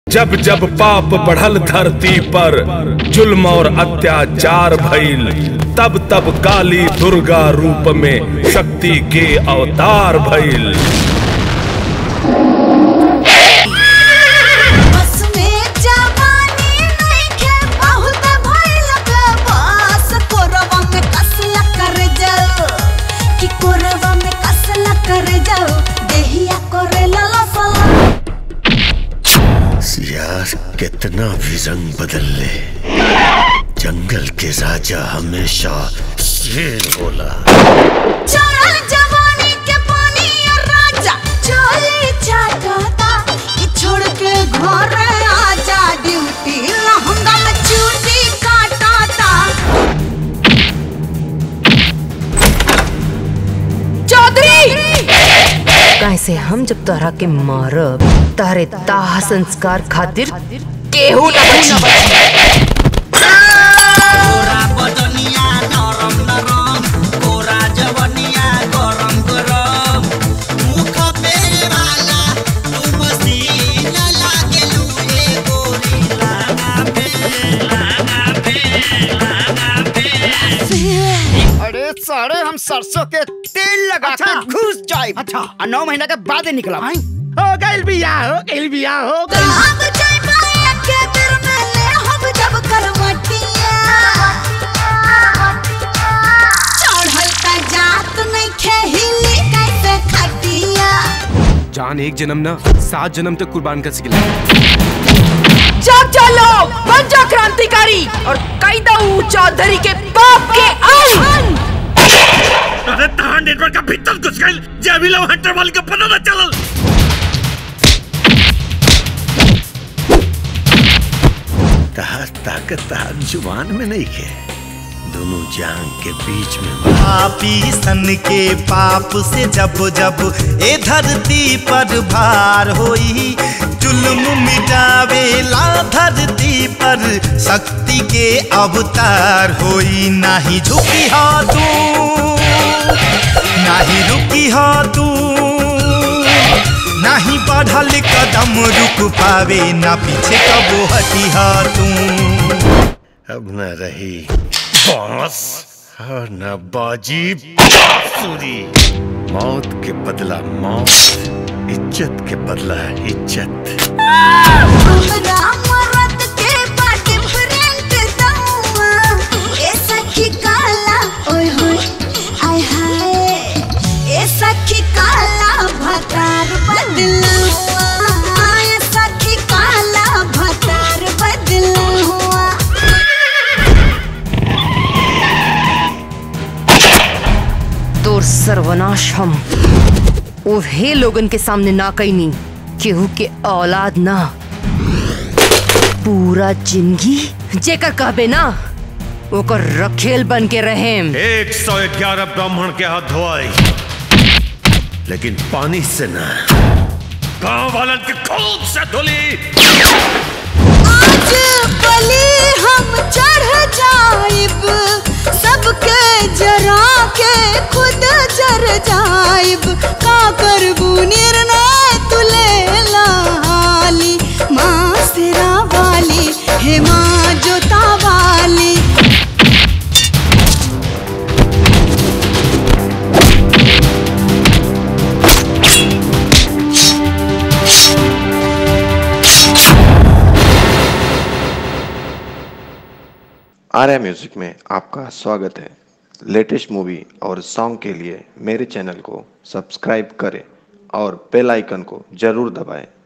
जब जब पाप बढ़ल धरती पर जुल्म और अत्याचार भइल तब तब काली दुर्गा रूप में शक्ति के अवतार भइल बस में जवानी नइखे बहुत भइल बस कोरवा में कसला कर जाओ कि कोरवा में कसला कर जाओ देहिया करे लला सला यार कितना भी रंग बदल ले जंगल के राजा हमेशा शेर होला चढ़ल जवानी के पानी और राजा चोली चाटता कि छोड़ के घर आजा ड्यूटी लहंगा में चूटी काटाता चौधरी कैसे हम जब तोहरा के मारब तारे दाह संस्कार खातिर केहू न बची कोरा बदनिया नरम नरम कोरा जवनिया गरम गरम मुख पे वाला तू मसीन लागे लूए गोरी लागा पे लागा पे लागा पे अरे सारे हम सरसों के तेल लगा के घुस जाए अच्छा और नौ महीना के बाद ही निकला हो गइल बिया हो गइल बिया हो गइल हम जाए भाई के दिल में ले हम जब करवटिया चढ़ल का जात नहीं खेहिली कैसे खटिया जान एक जन्म ना सात जन्म तक कुर्बान कर सकेला जग चलो बन जा क्रांतिकारी और कई दऊ चौधरी के बाप के अंत अरे तहां नेटवर्क का भीतर घुस गइल जे अभी लव हंटर वाली का पता न चलल तहां ताकत तहां जुबान में नहीं है दोनों जान के बीच में पापी सन के पाप से जब जब ए धरती पर भार होई जुल्म मिटावेला धरती पर शक्ति के अवतार होई नाही झुकी हा तू नाही रुकी हा तू नाही बढ़ल कदम रुक पावे ना पीछे कबो हटी हा तू अब न रही बांस और न बाजी बांसुरी मौत के बदला मौत इज्जत के बदला इज्जत हमरा मरद के बा डिफरेंट दौआ ए सखी काला ओए होए आय हाय ए सखी काला भतार बदला हुआ ए सखी काला भतार बदला हुआ तोर सर्वनाश हम उहे लोगन के सामने ना कैनी केहू के औलाद ना पूरा जिंदगी जेकर कहबे ना ओकर रखेल बन के रहेम एक सौ ग्यारह ब्राह्मण के हाथ धोआई लेकिन पानी से ना गांव वालन के खून से धुली आज बलि हम चढ़ जाइब सबके जरा के खुद जर जाइब का करबू निर्णय तुले लाली माँ सिरा वाली हे माँ जोता वाली आर्या म्यूजिक में आपका स्वागत है लेटेस्ट मूवी और सॉन्ग के लिए मेरे चैनल को सब्सक्राइब करें और बेल आइकन को जरूर दबाएं